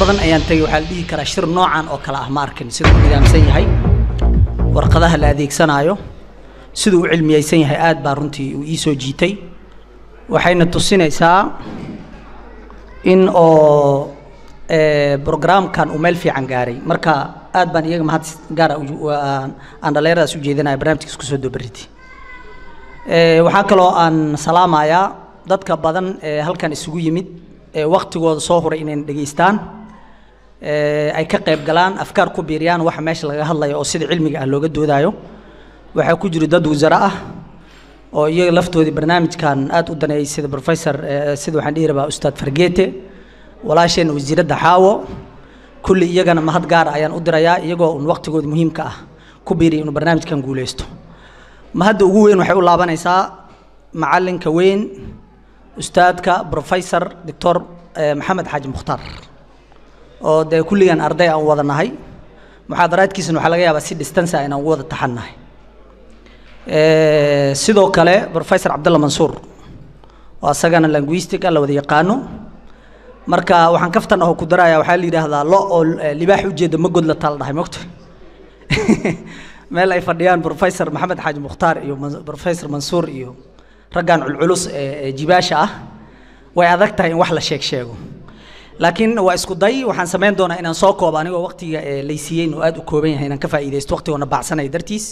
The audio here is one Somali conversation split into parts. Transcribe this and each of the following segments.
badan ayaan tegay waxaa la dhihi karaa shir noocan oo kale ah ma arkin siduu u nidaamsan yahay warqadaha la adeegsanaayo siduu u cilmiyeysan yahay aad baa runtii uu ii soo jiitay waxayna tusinaysaa in oo brograamkan uu meel fiican gaaray marka aad baan iyaga mahad gaara aan dhallinyaradaas u jeedinaya barnaamijkiis kusoo dobariti waxaa kaloo aan salaamayaa dadka badan ee halkan isugu yimid ee waktigooda soo huray inay dhegaystaan ay ka qayb galaan afkaar ku biiriyaan waxa meesha laga hadlayo oo sida cilmiga ah looga doodaayo waxaa ku jira dad wasare ah oo iyaga laftoodii barnaamijkan aad u daneeyey sida professor sida waxaan dhihi rabaa ustaad fargeete walaasheen wasiiradda xaawo kulli iyagana mahad gaara ayaan u dirayaa iyagoo un waktigooda muhiimka ah ku biiriya inuu barnaamijkan guuleysto mahadda ugu weyn waxay u laabanaysaa macalinka weyn ustaadka professor doctor maxamed xaaji mukhtaar oo dee kulligan arday aan wada nahay muxaadaraadkiisana waxaa laga yaabaa si distance ah inaan ugu wada taxannahay sidoo kale professor cabdalla mansuur oo asagana linguistic ah la wada yaqaano marka waxaan kaftan aho ku daraya waxaa la yidhaahdaa lo oo libaax ujeeda ma god la taal dhahay mogta meel ay fadhiyaan professor maxamed xaaji mukhtaar iyo professor mansuur iyo raggan culculus ee jibaasha ah way adag tahay in wax la sheeg sheego laakiin waa isku day waxaan samayn doonaa inaan soo koobo anigoo waqtiga laysiiyeyn oo aad u kooban yahay inaan ka faa'iidaysto waqtigoona baacsanaya dartiis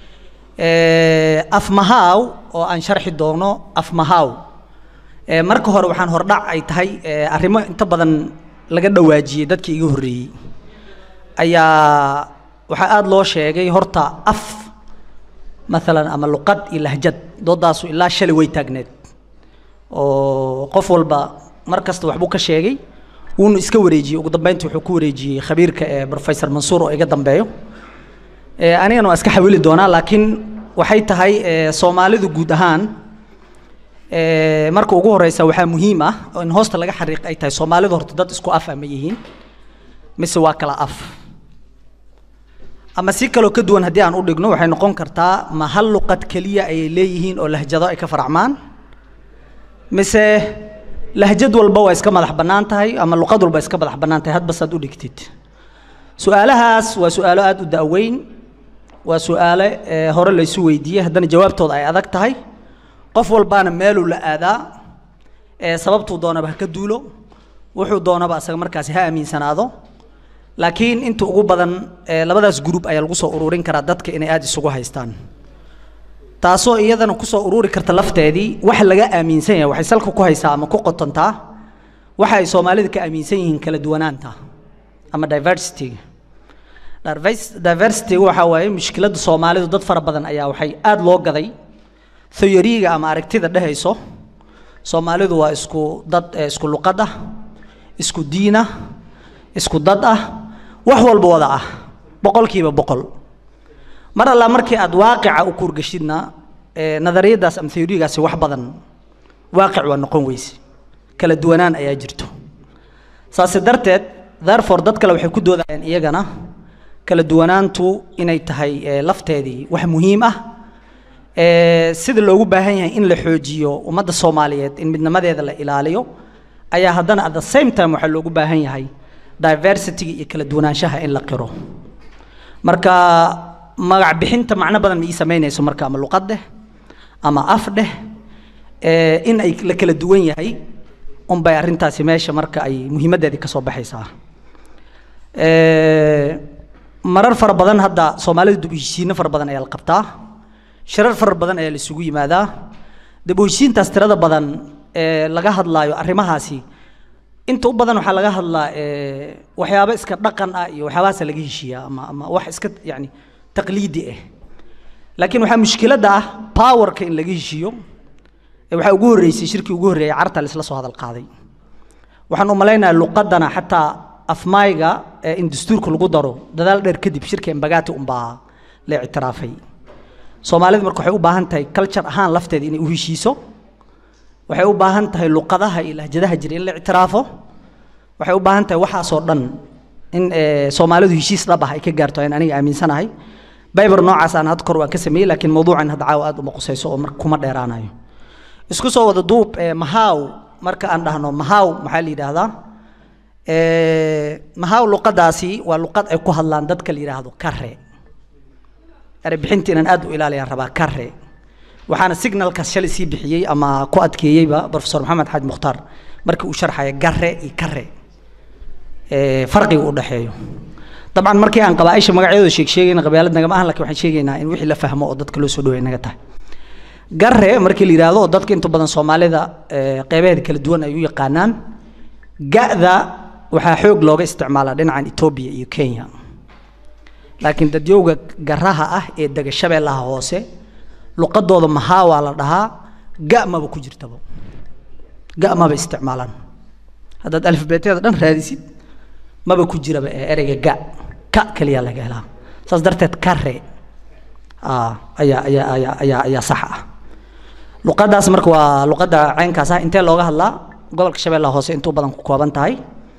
afmahaaw oo aan sharxi doono afmahaaw marka hore waxaan hordhac ay tahay arrimo inta badan laga dhawaajiyey dadkii iga horreeyey ayaa waxaa aada loo sheegay horta af maalan ama luqad iyo lahjad doodaasu ilaa shalay way taagneed oo qof walba mar kasta waxbuu ka sheegay wuuna iska wareejiyey ugu dambeynta wuxuu ku wareejiyey khabiirka ee professor mansuur oo iga dambeeyo anigana waa iska xawili doonaa laakiin waxay tahay soomaalidu guud ahaan marka ugu horeysa waxaa muhiim ah oo in hoosta laga xariiq ay tahay soomaalidu horta dad isku af ah ma yihiin mise waa kala af ama si kaloo ka duwan haddii aan u dhigno waxay noqon kartaa ma hal luqad keliya ayay leeyihiin oo lahjado ay ka faracmaan mise lahjad walba waa iska madax bannaan tahay ama luqad walba iska madax bannaan tahay hadba saad u dhigtid su-aalahaas waa su-aalo aada u da'weyn waa su-aale hore laysu weydiiyey haddana jawaabtooda ay adag tahay qof walbaana meeluu la aadaa sababtuu doonaba ha ka duulo wuxuu doonaba asaga markaasi ha aaminsanaado laakiin inta ugu badan labadaas group ayaa lagu soo ururin karaa dadka inay aada isugu haystaan taasoo iyadana kusoo ururi karta lafteedii waxa laga aaminsan yahay waxay salka ku haysaa ama ku qotontaa waxa ay soomaalida ka aaminsan yihiin kala duwanaanta ama diversityga diversityga waxaa waaye mushkiladda soomaalidu dad fara badan ayaa waxay aada loo gaday theoryga ama aragtida dhehayso soomaalidu waa isku dad isku luqad ah isku diin ah isku dad ah wax walba wada ah boqolkiiba boqol mar allaa markii aad waaqica u kuurgashidna nadariyadaas ama theorygaasi wax badan waaqic waa noqon weyse kala duwanaan ayaa jirto saase darteed therefore dad kale waxay ku doodayaan iyagana kala duwanaantu inay tahay lafteedii wax muhiim ah sida loogu baahan yahay in la xoojiyo ummadda soomaaliyeed in midnimadeeda la ilaaliyo ayaa haddana at the same time waxaa loogu baahan yahay diversityga iyo kala duwanaanshaha in la qiro marka magac bixinta macno badan ma ii samaynayso marka ama luqad dheh ama af dheh in ay la kala duwan yahay unbay arrintaasi meesha marka ay muhiimaddeedii ka soo baxaysaa marar fara badan hadda soomaalida dib u heshiisiino fara badan ayaa la qabtaa shirar fara badan ayaa la isugu yimaadaa dib u heshiintaas tirada badan ee laga hadlaayo arrimahaasi inta u badan waxaa laga hadlaa waxyaabo iska dhaqan ah iyo waxyaabahaasa laga heshiiyaa ama ama wax iska yacni taqliidi ah laakiin waxaa mushkiladda ah powerka in laga heshiiyo waxaa ugu horreysay shirkii ugu horreeyay carta laisla soo hadal qaaday waxaan u malaynayaa luqadana xataa afmayga in dastuurka lagu daro dadaal dheer kadib shirka embagati unbaa la ictiraafay soomaalidu marka waxay u baahan tahay culture ahaan lafteeda inay u heshiiso waxay u baahan tahay luqadaha iyo lahjadaha jira in la ictiraafo waxay u baahan tahay waxaasoo dhan in soomaalidu heshiis dhab ah ay ka gaarto ayaan aniga aaminsanahay baybar noocaas aan had kor waan ka sameeyey laakiin mawduucan hadda caawa aad uma qusayso oo mar kuma dheeraanayo isku soo wada duub mahaaw marka aan dhahno mahaaw maxaa la yidhaahdaa mahaw luqadaasi waa luqad ay ku hadlaan dadka la yidhaahdo kare erebixinta inaan aad u ilaaliyaan rabaa kare waxaana signalkaas shalay sii bixiyey ama ku adkeeyeyba professor maxamed xaaj mukhtaar markii uu sharxaya gare iyo kare farqiga u dhexeeyo dabcan markii aan qabaaisha magacyadooda sheeg sheegayna qabyaalad nagama ahan lakin waxaan sheegaynaa in wixii la fahmo oo dadka loo soo dhaway naga tahay gare markii la yidhaahdo oo dadka inta badan soomaalida qeybaheeda kala duwan ay u yaqaanaan ga-da waxaa xoog looga isticmaalaa dhinacan etoobiya iyo kenya laakiin dadyowga garaha ah ee dega shabeellaha hoose luqadooda mahaa waa la dhahaa ga maba ku jirtaba ga maba isticmaalaan haddaad alfabeetyada dhan raadisid maba ku jiraba ee ereyga ga ka keliya laga helaa saas darteed kare ayaa ayaa ayaa ayaa ayaa sax ah luqadaas marka waa luqadda caynkaas ah intee looga hadlaa gobolka shabeellaha hoose intuu badan ku kooban tahay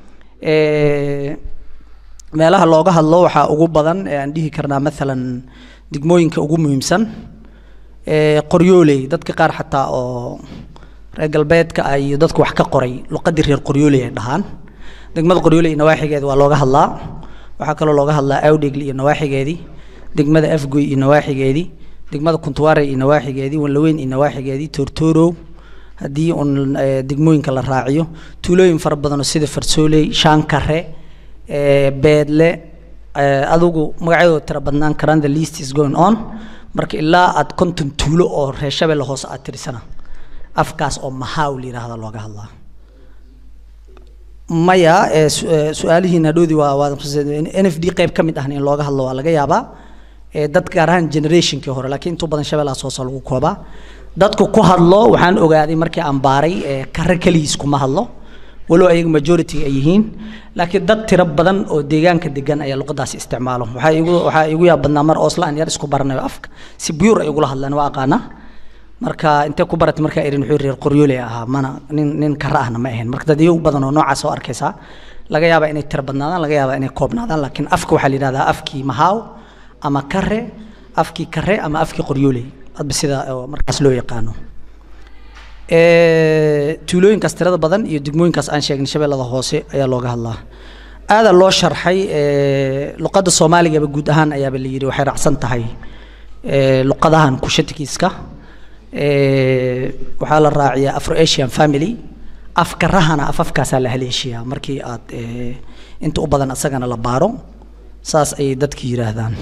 meelaha looga hadlo waxaa ugu badan ee aan dhihi karnaa maalan degmooyinka ugu muhiimsan qoryooley dadka qaar xataa oo reer galbeedka ah iyo dadka wax ka qoray luqadii reer qoryooley ay dhahaan degmada qoryooley iyo nawaaxigeeda waa looga hadlaa waxaa kaloo looga hadlaa awdhegli iyo nawaaxigeedii degmada afgoy iyo nawaaxigeedii degmada kuntuwaare iyo nawaaxigeedii wanlaweyn iyo nawaaxigeedii toortoorow haddii un degmooyinka la raaciyo tuulooyin fara badanoo sida farsooley shaankare beedle adigu magacyadooda tira badnaan karaan the least is going on marka ilaa aad konton tuulo oo reer shabeelle hoose aad tirisana afkaas oo mahaaw la yidhaahda looga hadlaa maya su-aalihiina hadhoodii waa waa n f d qayb ka mid ahna in looga hadlo waa laga yaabaa dad gaar ahaan generationkii hore laakiin intuu badan shabeellahaas hoose lagu koobaa dadku ku hadlo waxaan ogaaday markii aan baaray kare keligiis kuma hadlo walow ayaga majority ay yihiin laakiin dad tiro badan oo deegaanka degan ayaa luqadaasi isticmaalo waxaa igu waxaa igu yaab badnaa mar oosla aan yar isku baranayo afka si buyur ay ugula hadlaan waa aqaana marka intee ku baratay markaa irin wuxuu reer qoryooley ahaa mana nin nin kara ahna ma ahayn marka dad iyagu badan oo noocaas oo arkaysaa laga yaabaa inay tiro badnaadaan laga yaabaa inay koobnaadaan laakiin afka waxaa la yidhahdaa afkii mahaaw ama kare afkii kare ama afkii qoryooley hadba sida markaas loo yaqaano tuulooyinkaas tirada badan iyo degmooyinkaas aan sheegnay shabeellada hoose ayaa looga hadlaa aadaa loo sharxay luqadda soomaaligaba guud ahaan ayaaba la yidhi waxay raacsan tahay luqadahan kushatikiiska waxaa la raaciyaa afro asian family afkarahana afafkaasaa la haleeshiyaa markii aad inta u badan asagana la baaro saas ayay dadki yidhaahdaan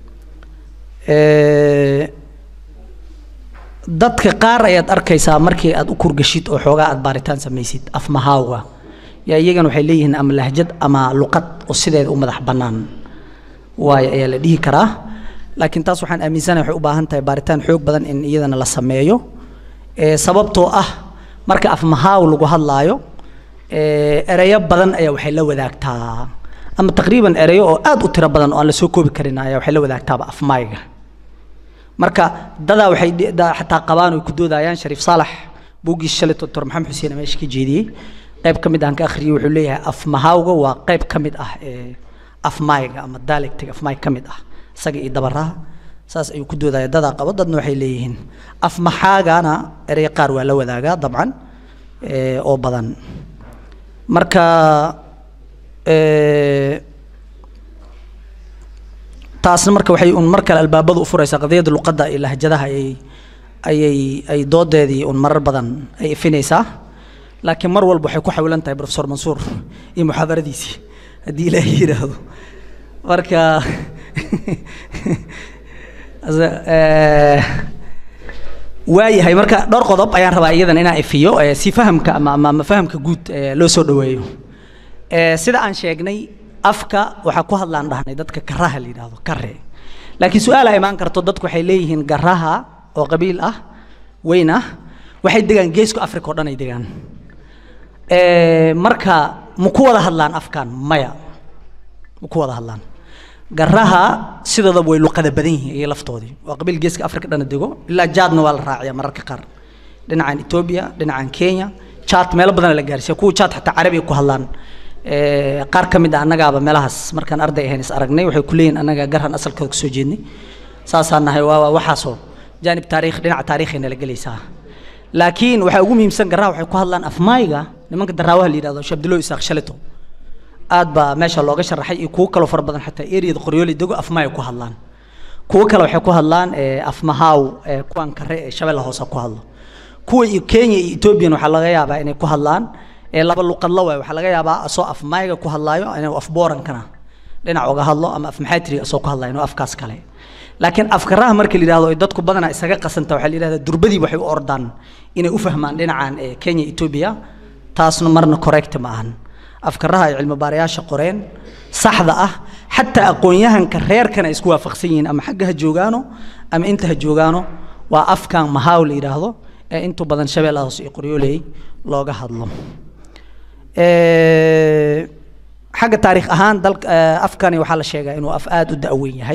dadka qaar ayaad arkaysaa markii aad u kurgashid oo xoogaa aad baaritaan samaysid afmahaawga yaa iyagana waxay leeyihiin ama lahjad ama luqad oo sideeda u madax bannaan waayo ayaa la dhihi karaa laakiin taas waxaan aaminsanahay waxay u baahan tahay baaritaan xoog badan in iyadana la sameeyo sababtoo ah marka afmahaaw lagu hadlaayo ereyo badan ayaa waxay la wadaagtaa ama taqriiban ereyo oo aad u tiro badan oo aan la soo koobi karin ayaa waxay la wadaagtaaba afmaayga marka dadaa waxay xataa qabaan oo ku doodayaan shariif saalax buuggiis shalay doctor maxamed xuseen meesha ka jeediyey qayb ka mid aan ka akhriyey wuxuu leeyahay afmahaawga waa qayb ka mid ah ee afmaayga ama dialectiga afmaay ka mid ah isaga iyo dabaraha saas ayuu ku doodaya dadaa qabo dadna waxay leeyihiin afmaxaagana erey qaar waa la wadaagaa dabcan oo badan marka taasna marka waxay un mar kale albaabada u furaysaa qadiyadda luqadda iyo lahjadaha ayay ayay ay doodeedii un marar badan ay ifinaysaa laakiin mar walba waxay ku xawilan tahay professor mansuur iyo muxaadaradiisii haddii ilaahay yidhaahdo marka waayahay marka dhowr qodob ayaan rabaa iyadan inaan ifiyo si fahamka ama ama fahamka guud loo soo dhaweeyo sida aan sheegnay afka waxaa ku hadlaan dhahnay dadka karaha la yidhaahdo kare laakiin su-aala imaan karto dadku waxay leeyihiin garaha oo qabiil ah weyn ah waxay degaan geeska africa oo dhan ay degaan marka ma ku wada hadlaan afkan maya ma ku wada hadlaan garaha sidoodaba way luqada badan yihiin iyo laftoodii waa qabiil geeska africa dhana dego ilaa jaadna waa la raaciyaa mararka qaar dhinacan etoobiya dhinacan kenya jaad meelo badan la gaarsiiya kuwa jaad xataa carabiga ku hadlaan qaar ka mid a annagaaba meelahaas markaan arday ahayn is aragnay waxay ku leeyihin annaga garhan asalkooda kasoo jeednay saasaan nahay waa waxaasoo jaanib taariikh dhinaca taariikhayna la gelaysaa laakiin waxaa ugu muhiimsan garaha waxay ku hadlaan afmaayga nimanka daraawaha la yidhahdo shabdilo isaaq shalito aad baa meesha looga sharaxay iyo kuwo kaloo fara badan xataa eriyada qoryooley dego afmaay ku hadlaan kuwo kale waxay ku hadlaan afmahaaw kuwan kare ee shabeella hoose ku hadlo kuwa iyo kenya iyo ethoobiyan waxaa laga yaabaa inay ku hadlaan laba luqadla waay waxaa laga yaabaa asoo afmayga ku hadlaayo inuu afboorankana dhinac uga hadlo ama afmaxaatiriga asoo ku hadlayo inuu afkaas kale laakiin afkaraha marka la yidhahdo ay dadku badanaa isaga qasanta waxaa la yidhahdaa durbadii waxay u ordaan inay u fahmaan dhinacan kenya etoobiya taasna marna correct ma ahan afkaraha ay cilmi baarayaasha qoreen saxda ah xataa aqoon-yahanka reerkana ay isku waafaqsan yihiin ama xagga ha joogaano ama inta ha joogaano waa afkan mahaaw la yidhaahdo ee intu badan shabeellaha hoose iyo qoryooley looga hadlo xagga taariikh ahaan dalka afkani waxaa la sheegaa inuu af aada u da-weyn yahay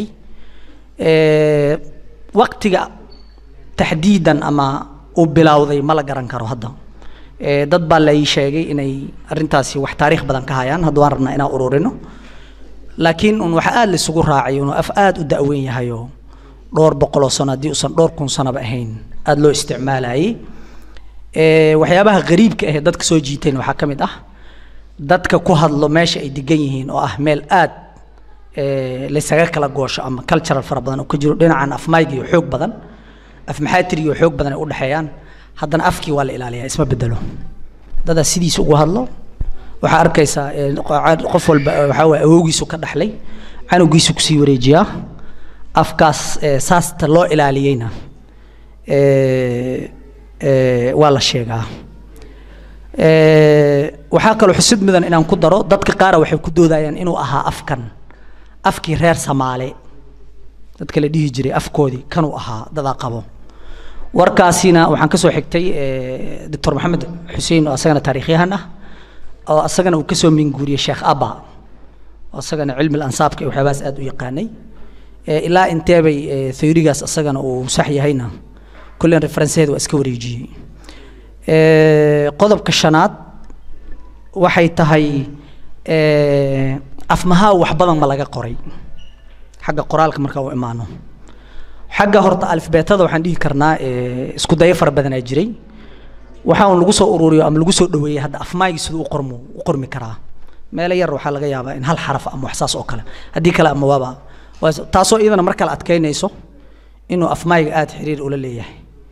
waqtiga taxdiidan ama uu bilowday ma la garan karo hadda dad baa la ii sheegay inay arrintaasi wax taariikh badan ka hayaan hadda waan rabnaa inaan ururino laakiin un waxa aada laisugu raacay inuu af aada u da-weyn yahayoo dhowr boqoloo sano haddii uusan dhowr kun sanoba ahayn aada loo isticmaalayay waxyaabaha qariibka ahee dadka soo jiiteen waxaa ka mid ah dadka ku hadlo meesha ay degan yihiin oo ah meel aad laysaga kala goosho ama cultural fara badan oo ka jiro dhinacan afmayga iyo xoog badan afmaxaatiriga iyo xoog badan ay u dhexeeyaan haddana afkii waa la ilaaliyaa isma bedelo dadaa sidiisa ugu hadlo waxaa arkaysaa qof walba waxaa waye awowgiisu ka dhaxlay canugiisu kusii wareejiyaa afkaas saasta loo ilaaliyeyna waa la sheegaa waxaa kaloo xusid mudan inaan ku daro dadka qaara waxay ku doodayaan inuu ahaa afkan afkii reer samaale dadka la dhihi jiray afkoodii kanuu ahaa dadaa qabo warkaasina waxaan kasoo xigtay doctor maxamed xuseen oo asagana taariikhyahan ah oo asagana uu kasoo minguuriyey sheekh abba oo asagana cilmi ansaabka iyo waxyaabahaas aada u yaqaanay ilaa inteebay theorygaas asagana uu sax yahayna kullen referenceheeda waa iska wareejiyey qodobka shanaad waxay tahay afmahaa wax badan ma laga qoray xagga qoraalka markaa u imaano xagga horta alifbeetada waxaan dhihi karnaa isku dayo fara badanaa jiray waxa un lagu soo ururiyo ama lagu soo dhaweeyey hadda afmaaygi siduu u qormo u qormi karaa meelo yar waxaa laga yaabaa in hal xaraf ama wax saas oo kale haddii kale ama waaba taasoo iyadana mar kale adkeynayso inuu afmaayga aada xiriir ula leeyahay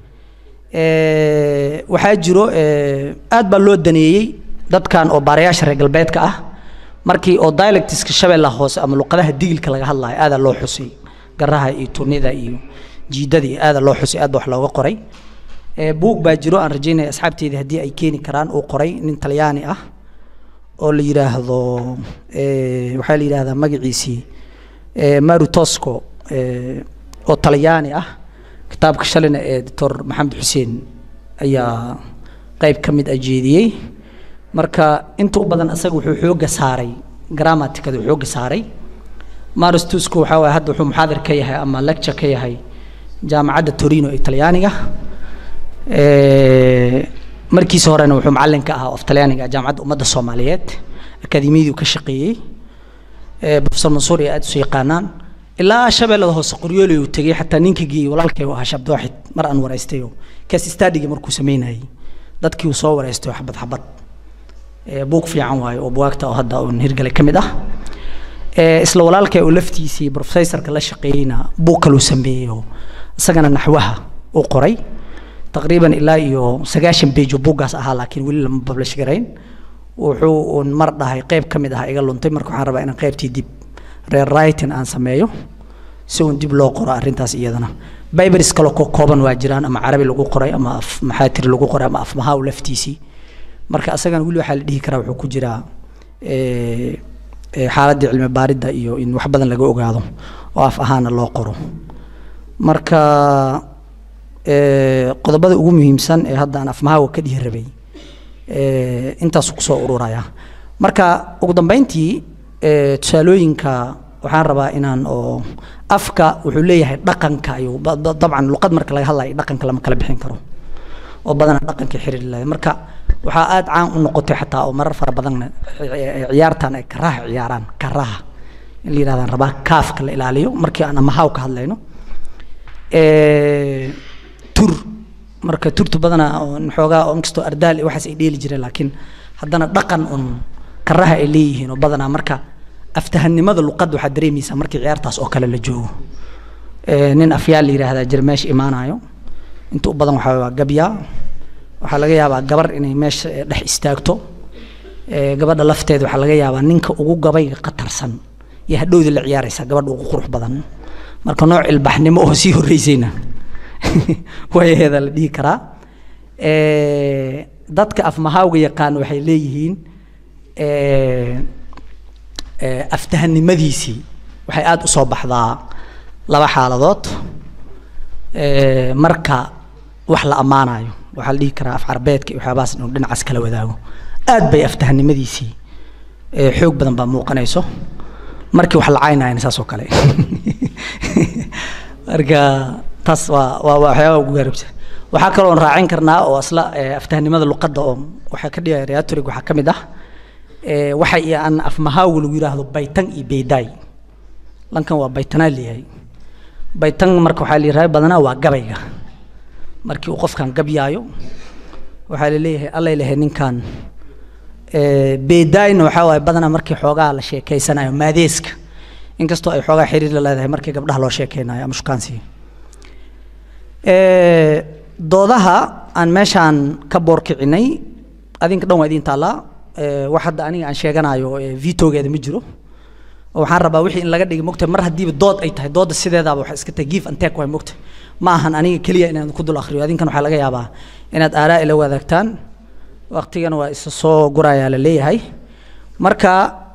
waxaa jiro aad baa loo daneeyey dadkan oo baarayaasha reer galbeedka ah markii oo dialectiska shabeellaha hoose ama luqadaha digilka laga hadlayo aadaa loo xusay garaha iyo tunida iyo jiidada iyo aadaa loo xusay aad ba wax looga qoray buug baa jiro aan rajaynaya asxaabteydii haddii ay keeni karaan uu qoray nin talyaani ah oo la yidhaahdo waxaa la yidhahdaa magaciisii maru tosco oo talyaani ah kitaabka shalina ee doctor maxamed xuseen ayaa qeyb ka mid ah jeediyey marka inta u badan asaga wuxuu xooga saaray gramaticada uu xooga saaray maris tusco waxaa waye hadda wuxuu muxaadir ka yahay ama lecture ka yahay jaamacadda torino ee talyaaniga markiisa horena wuxuu macalin ka ahaa of talyaaniga jaamacadda ummadda soomaaliyeed akademiyadii ka shaqeeyey professor mansuur iyo aada isu yaqaanaan ilaa shabeellada hoose qoryooley uu tegey xataa ninka geeyey walaalkay ahaa shabdooxid mar aan waraystayo kaas stadiga markuu sameynayay dadkii uu soo waraystayo xabad xabad buug fiican waayo oo buwaagta oo hadda uun hirgalay ka mid ah isla walaalkay oo laftiisii professorka la shaqeeyeyna buug kaluu sameeyey oo isagana naxwaha uu qoray taqriiban ilaa iyo sagaashan page oo buuggaas ahaa laakiin weli lama publish garayn wuxuu uun mar dhahay qeyb ka mid ah iga luntay marka waxaan rabaa inaan qeybtii dib reer writing aan sameeyo si uun dib loo qoro arrintaas iyadana bibers kaloo ko kooban waa jiraan ama carabi lagu qoray ama af maxaatir lagu qoray ama afmahaa laftiisii marka asagana weli waxaa la dhihi karaa wuxuu ku jiraa xaaladdii cilmi baaridda iyo in wax badan laga ogaado oo af ahaana loo qoro marka qodobada ugu muhiimsan ee hadda aan afmahaawa ka dhihi rabay intaasu kusoo ururaya marka ugu dambeyntii tusaalooyinka waxaan rabaa inaan oo afka wuxuu leeyahay dhaqanka ayuu dabcan luqad marka laga hadlayo dhaqanka lama kala bixin karo oo badana dhaqanka xiriir lahayd marka waxaa aada caan u noqotay xataa oo marar fara badanna ciyaartan ay karaha ciyaaraan karaha in la yidhahdaan rabaa kaafka la ilaaliyo markii aan amahaaw ka hadlayno tur marka turtu badana xoogaa oo inkastoo ardaal iyo waxaas ay dheeli jireen laakiin haddana dhaqan un karaha ay leeyihiin oo badanaa marka aftahanimada luqadda waxaad dareemaysaa markii ciyaartaas oo kale la joogo nin afyaal la yidhaahdaa jira meesha imaanayo inta u badan waxaa waa gabyaa waxaa laga yaabaa gabar inay meesha dhex istaagto gabadha lafteeda waxaa laga yaabaa ninka ugu gabayga qatarsan iyo hadhowda la ciyaaraysaa gabadha ugu qurux badan marka nooc ilbaxnimo oo sii horreysayna wayaheeda la dhihi karaa dadka afmahaawga yaqaan waxay leeyihiin aftahanimadiisii waxay aada u soo baxdaa laba xaaladood marka wax la ammaanayo waxaa la dhihi karaa af carbeedka iyo waxyaabahaas inuu dhinacaas kala wadaago aad bay aftahanimadiisii xoog badan baa muuqanayso markii wax la caynayana saas oo kale marka taas waa waa waxyaaba ugu gaarabsa waxaa kaloon raacin karnaa oo asla aftahanimada luqadda oo waxaa ka dhigaya reatorig waxaa ka mid ah waxa iyo aan afmahaawi lagu yidhaahdo baytan iyo beydaay lankan waa baytanaa leeyahay baytan marka waxaa la yidhahda badanaa waa gabayga markii uu qofkan gabyaayo waxaa la leeyahay allay lehay ninkan beedaayna waxaa waaye badanaa markii xoogaa la sheekeysanayo maadeeska inkastoo ay xoogaa xiriir la leedahay markii gabdhaha loo sheekeynayo ama shukaansiga doodaha aan meeshaan ka boorkicinay adinka dhan waa idin taallaa wax hadda aniga aan sheeganayo vitogeeda ma jiro oo waxaan rabaa wixii in laga dhigay mogta mar haddiiba dood ay tahay doodda sideedaaba waxay iska tahay give and take waay mogta ma ahan aniga keliya inaan ku dul akhriyo adinkan waxaa laga yaabaa inaad aaraa ila wadaagtaan waqtigana waa isa soo gurayaa la leeyahay marka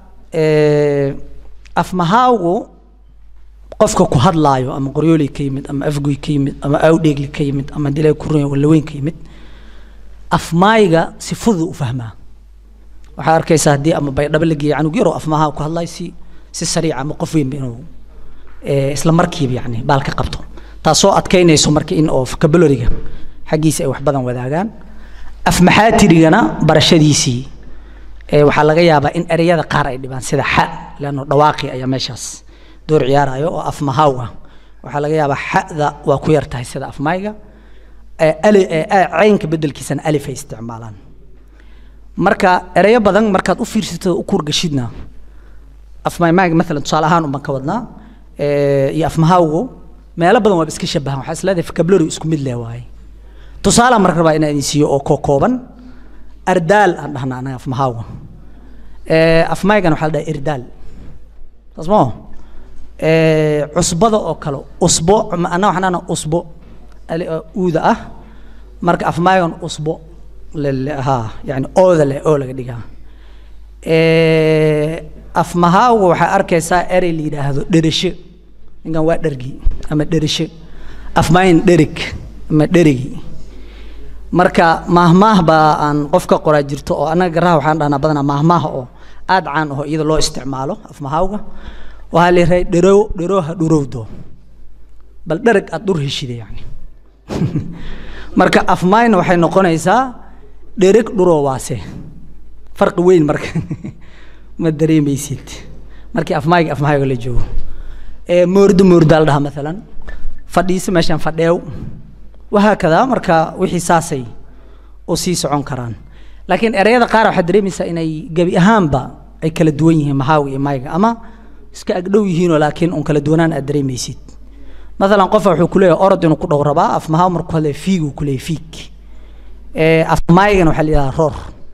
afmahaawgu qofka ku hadlaayo ama qoryooley ka yimid ama afgoy ka yimid ama awdheegli ka yimid ama dilay kurunya wallaweyn ka yimid afmaayga si fudud u fahmaa waxaa arkaysaa haddii ama baydhabo la geeya canug yaroo afmaha ku hadlayo si si sariica ama qof weynba inuu isla markiiba yani baal ka qabto taasoo adkaynayso marka in oo vocabulariga xaggiisa ay wax badan wadaagaan afmaxaatirigana barashadiisii waxaa laga yaabaa in ereyada qaar ay dhibaan sida xa leanno dhawaaqi ayaa meeshaas door ciyaarayo oo afmahaaw ah waxaa laga yaabaa xada waa ku yar tahay sida afmayga caynka bedelkiisana alif ay isticmaalaan marka ereyo badan markaad u fiirsatid u kurgashidna afmaymaga maalan tusaale ahaan unbaan ka wadnaa iyo afmahawgu meelo badan waaba iska shabahan waxaa isleedahay vocabulary isku mid leh waaye tusaale marka rabaa inaan idin siiyo oo koo kooban ardaal aan dhahnaa anaga afmahawga afmaygana waxaa la dhaha irdaal saas moo cusbada oo kale usbo anna waxaan dhahnaa usbo uuda ah marka afmaygan usbo ha yani ooda leh oo laga dhigaa afmahawga waxaa arkaysaa erey la yidhaahdo dheresho ninkan waa dhergi ama dheresho afmayn dherig ama dherigi marka maahmaah baa aan qofka qoraa jirto oo annaga garaha waxaan dhahnaa badanaa maahmaah oo aad caan aho iyada loo isticmaalo afmahawga waxaa la yidhahay dherow dherooha dhurowdo bal dhereg aad dhur heshida yani marka afmayna waxay noqonaysaa dhereg dhuroowaase farqi weyn marka ma dareemaysid markii afmayga afmahayga la joogo moordo moordaa la dhahaa maalan fadhiiso meeshaan fadheew wahaakadaa marka wixii saasay u sii socon karaan laakiin ereyada qaar waxaad dareemaysaa inay gebi ahaanba ay kala duwan yihiin mahaaga iyo mayga ama iska agdhow yihiinoo laakiin un kala duwanaan aad dareemaysid maalan qofka wuxuu kuleeyahay orod inuu ku dhow rabaa afmahaa markuu hadlaya fiiguu kuleeyahay fiig afmaygana waxaa la yidhahdaa roor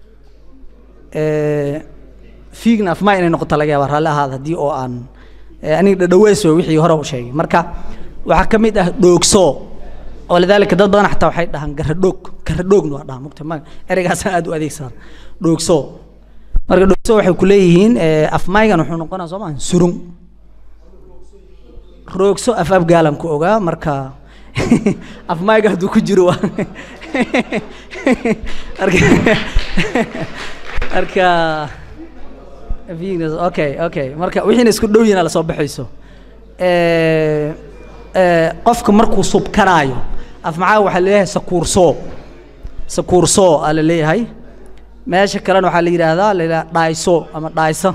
fiigna afmaay inay noqoto laga yaaba raalli ahaada haddii oo aan aniga dhadhaweys wey wixii hore u sheegay marka waxaa ka mid ah dhoogso oo lidaalika dad badan xataa waxay dhahaan garadhoog garadhoogna waa dhaha mugta ma ereygaasaan aad u adeegsadaa dhoogso marka dhoogso waxay ku leeyihiin afmaygan wuxuu noqonaa soo maa surung roogso af afgaalan ku ogaa marka afmayga hadduu ku jiro waa marka marka okay okay marka wixiina isku dhow yihiin lasoo baxayso qofka markuu subkanaayo af maxaa waxaa leeyahay sakuursoo sakuursoo aa la leeyahay meesha kalena waxaa la yidhaahdaa la yidhaha dhaayso ama dhaayso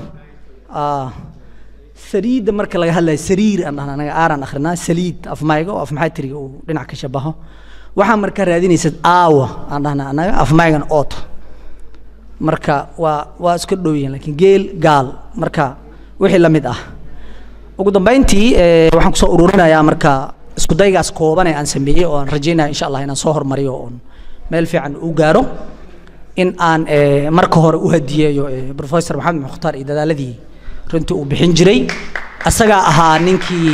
saliidda marka laga hadlayo sariir aan dhahna anaga aaraan akhrinaa saliid afmayga oo afmaxatiriga uu dhinac ka shabaho waxaa markaa raadinaysad aawa aan dhahna anaga afmaygan oot marka waa waa iska dhow yihiin laakiin geel gaal marka wixii la mid ah ugu dambeyntii waxaan kusoo ururinayaa marka isku daygaas kooban ee aan sameeyey oo aan rajaynaya insha allah inaan soo hormariyo oon meel fiican u gaaro in aan marka hore u hadiyeeyo professor maxamed mukhtaar iyo dadaaladii runtii uu bixin jiray asagaa ahaa ninkii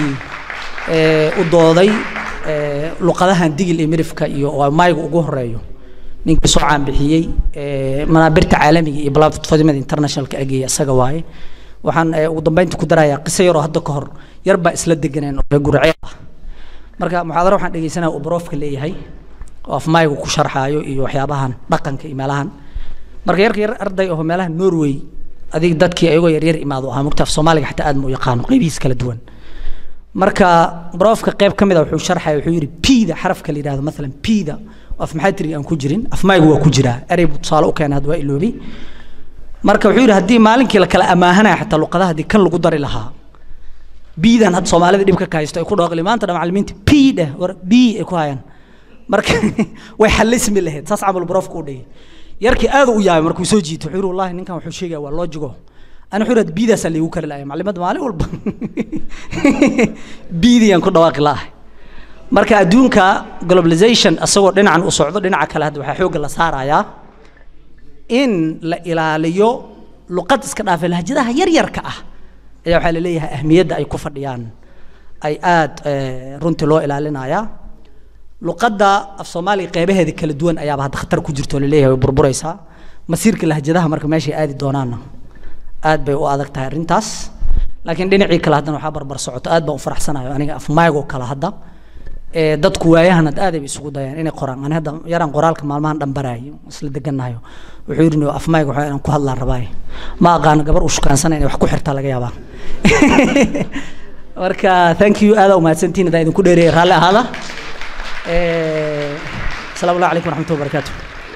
u dooday luqadahan digil iyo mirifka iyo mayga ugu horeeyo ninkii soo caanbixiyey manaabirta caalamiga iyo platformada internationalka ageeya isaga waaye waxaan ugu dambeynta ku darayaa qiso yaroo hadda ka hor yar baa isla deganeen oo gurceel ah marka muxaadaro waxaan dhegeysanaya uu barofka leeyahay oo afmaygu ku sharxaayo iyo waxyaabahan dhaqanka iyo meelahan marka yarka yar arday oo meelaha norway adig dadkii ayagoo yaryar imaado ahaa mugta af soomaaliga xataa aad ma u yaqaano qaybihiis kala duwan marka barofka qayb ka mid a wuxuu sharxaya wuxuu yidhi pida xarafka la yidhahdo maalan pida af maxaa tiri aan ku jirin afmaygu waa ku jiraa erey buu tusaale u keenay hadda waa iloobay marka wuxuu yidhi haddii maalinkii la kala amaahanaya xataa luqadaha haddii kan lagu dari lahaa biidan hadda soomaalida dhibka ka haysto ay ku dhooqli maanta dhan macallimiinta p dheh war b ay ku hayaan marka way xalismi lahayd saas camal barofka u dhigay yarkii aad u yaabay markuu soo jiitay wuxuu yidhi wallahi ninkan wuxuu sheegaya waa loojigo ana wuxuu yidhi biidaasaa laygu kari laaya maclimadda maalin walba biidiyaan ku dhawaaqi la'ahay marka adduunka globalization isagoo dhinacan u socdo dhinaca kale hadda waxaa xoogga la saarayaa in la ilaaliyo luqad iska dhaafay lahjadaha yaryarka ah ayaa waxaa la leeyahay ahmiyadda ay ku fadhiyaan ay aad runtii loo ilaalinayaa luqadda af soomaaliga qeybaheeda kala duwan ayaaba hadda khatar ku jirto laleeyahay way burburaysaa masiirka lahjadaha marka meeshay aadi doonaanna aad bay u adag tahay arrintaas laakiin dhinacii kale haddana waxaa barbar socoto aad baan u faraxsanayo aniga af maygoo kale hadda ee dadku waayahan had aad ay isugu dayaan inay qoraan ani hadda yaraan qoraalka maalmahan dhan baraayo isla degannahayo wuxuu yidhi no af mayga waxaa inaan ku hadlaan rabaaye ma aqaano gabar u shukaansana inay wax ku xirtaa laga yaabaa marka thank you aada umahadsantihin haddaan idinku dheereeyay raalli ahaada asalaamu allah calaykum waraxmatullahi wabarakaatu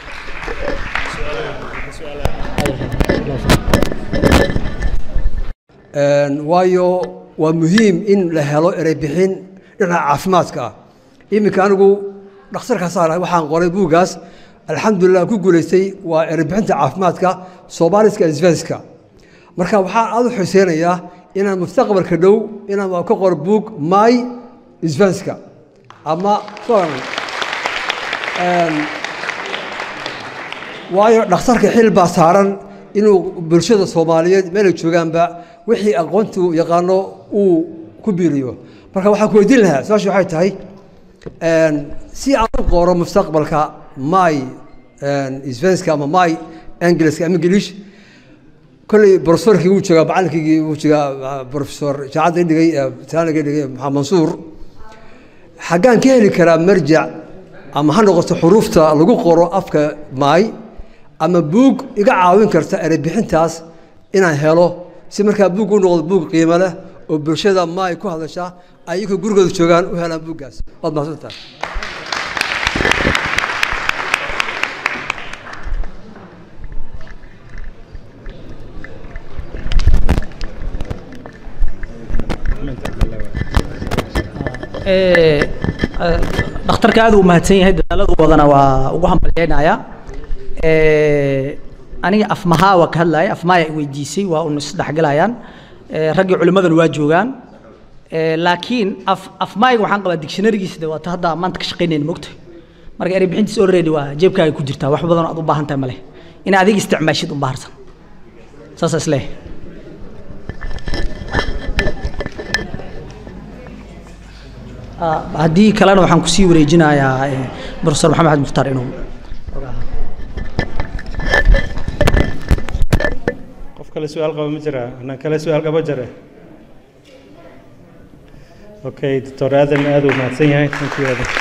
waayo waa muhiim in la helo erey bixin dhinaca caafimaadka ah iminka anigu dhakhtarkaas waxaan qoray buuggaas alxamdulilah ku guulaystay waa erey bixinta caafimaadka soomaaliska isvenska marka waxaan aada u xuseynayaa inaan mustaqbalka dhow inaan ka qoro buug my isvenska ama waayo dhakhtarka xil baa saaran inuu bulshada soomaaliyeed meelay joogaanba wixii aqoontu yaqaano uu ku biiriyo marka waxaan ku weydiin lahaa su-aasha waxay tahay si aan u qoro mustaqbalka my svenska ama my engiliska ama ingilish kolley profesorkii wuu joogaa macallinkii wuu joogaa profesor jaacadda dhigay taaniga dhigay maxamed mansuur xaggaan ka heli karaa marjac ama ha noqoto xuruufta lagu qoro afka my ama buug iga caawin karta erey bixintaas inaan helo si markaa buug u noqdo buug qiimo leh oo bulshada maay ku hadasha ayagoo gurigooda joogaan u helaan buuggaas waad mahadsantahay dhakhtarka aad u mahadsan yahay dadaaladu wadana waa ugu hambalyeynayaa aniga afmahaa waa ka hadlaya afmaaya i weydiisay waa un isdhexgalayaan raggii culimmadana waa joogaan laakiin af afmaayga waxaan qabaa dictionarygiisa de waata hadda maanta ka shaqaynayn mogta marka erey bixintiisa already waa jeebkaaga ku jirtaa wax badan oo aad u baahan tahay male in adiga isticmaashid un baharsan saasa isleeyahay haddii kalena waxaan kusii wareejinayaa profesor maxamed axmed mukhtaar inuu qof kale su-aal qaba ma jiraa anaan kale su-aal qaba jare okay doctor aadan aad uu mahadsan yahay thank you aadan